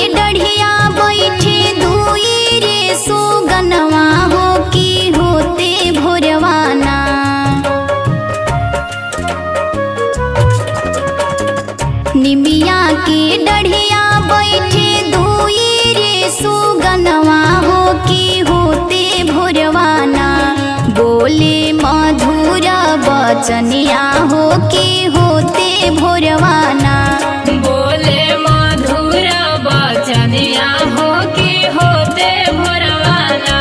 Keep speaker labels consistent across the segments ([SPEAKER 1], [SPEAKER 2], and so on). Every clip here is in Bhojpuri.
[SPEAKER 1] डढ़िया बैठे दुई रे सुगनवा हो की होते भोरवाना निमिया के डढ़िया बैठे दुई रे सुगनवा हो की होते भोरवाना बोले मधुर बचनिया हो की होते भोरवाना
[SPEAKER 2] बोले मधुर बचनिया हो के होते भोरवाना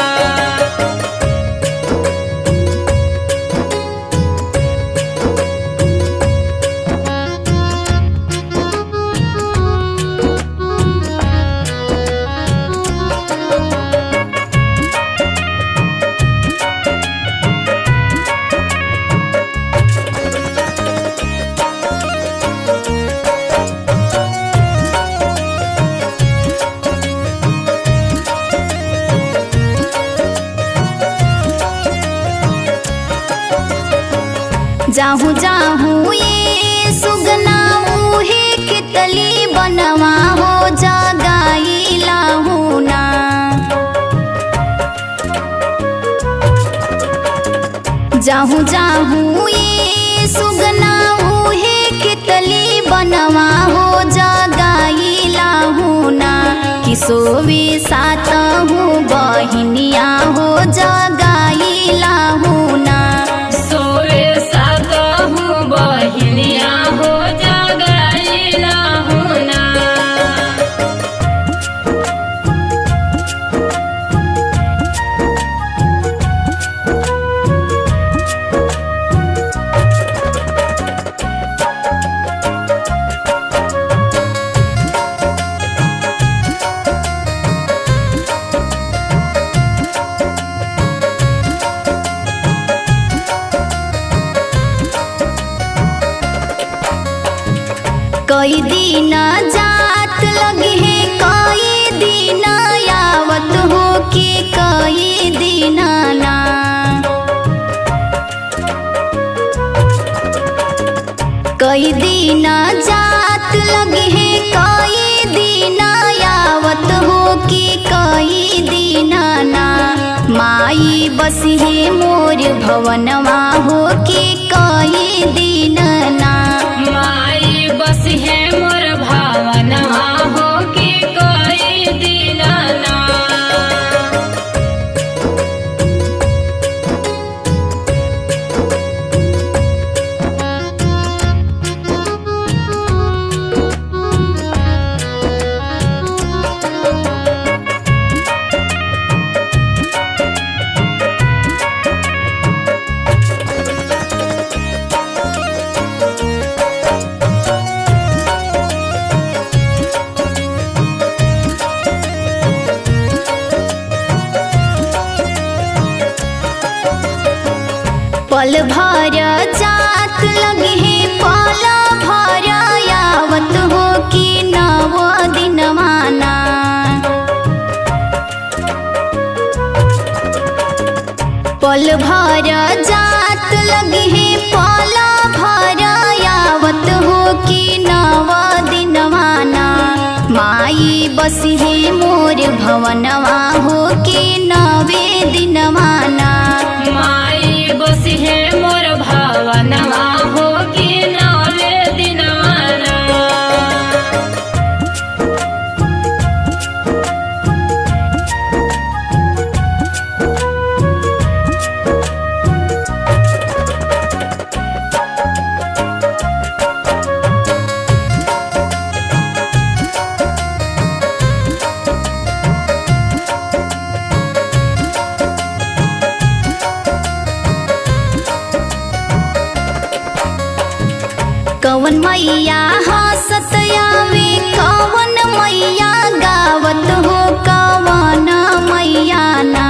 [SPEAKER 1] जाहू जाहू ये सुगना उहे कितली बनवा हो जगाई लाहू ना जाहू जाहू ये सुगना उहे कितली बनवा हो जगाई लाहू ना किसोवे सात हूँ बहिनिया हो जगाई लाहू ना
[SPEAKER 2] सोवे सकहु बहिनिया हो जगाइला हुना
[SPEAKER 1] कई दिन जात लगे है कई दिन आवत हो के कई दिन ना कई दिन जात लगे है कई दिन आवत हो के कई दिन ना माई बस है मोर भवनवा हो के कई दिन ना
[SPEAKER 2] माई बस है मोर भावनवा हो के कोई दिलाना
[SPEAKER 1] पल भर जात लगे है पल भर आवत हो कि नव दिन माना पल भर जात लगे है पल भर आवत हो कि नव दिन माना माई बस है मोर भवनवा हो कि नवे दिन माना
[SPEAKER 2] माई बस है मोर भावनवा हो के नवे दिनवाना
[SPEAKER 1] कवन मैया हंसत आवे कवन मैया गावत हो कवन मैया ना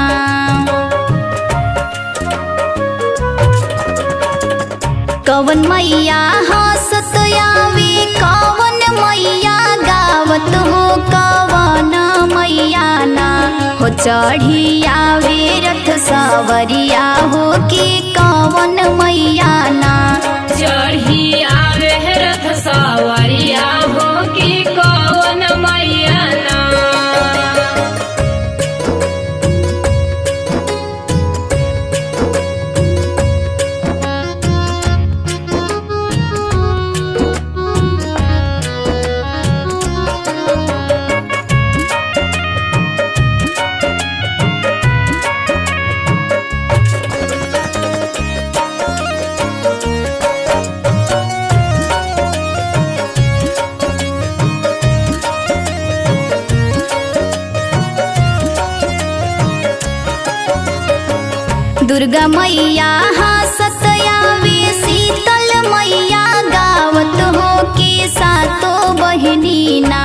[SPEAKER 1] कवन मैया हंसत आवे कवन मैया गावत हो कवन मैया ना हो चढ़ी आवे रथ सवरिया हो के कवन मैया ना
[SPEAKER 2] चढ़ी आवे रथ सवरिया हो कि कौन मैया
[SPEAKER 1] दुर्गा मैया हंसत आवे शीतल मैया गावत हो के सातो बहिनी ना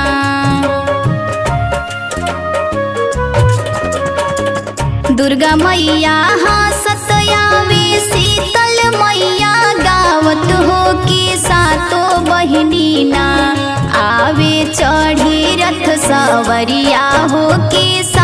[SPEAKER 1] दुर्गा मैया हंसत आवे शीतल मैया गावत हो के सातो बहिनी ना आवे चढ़ी रथ सवरिया हो के सा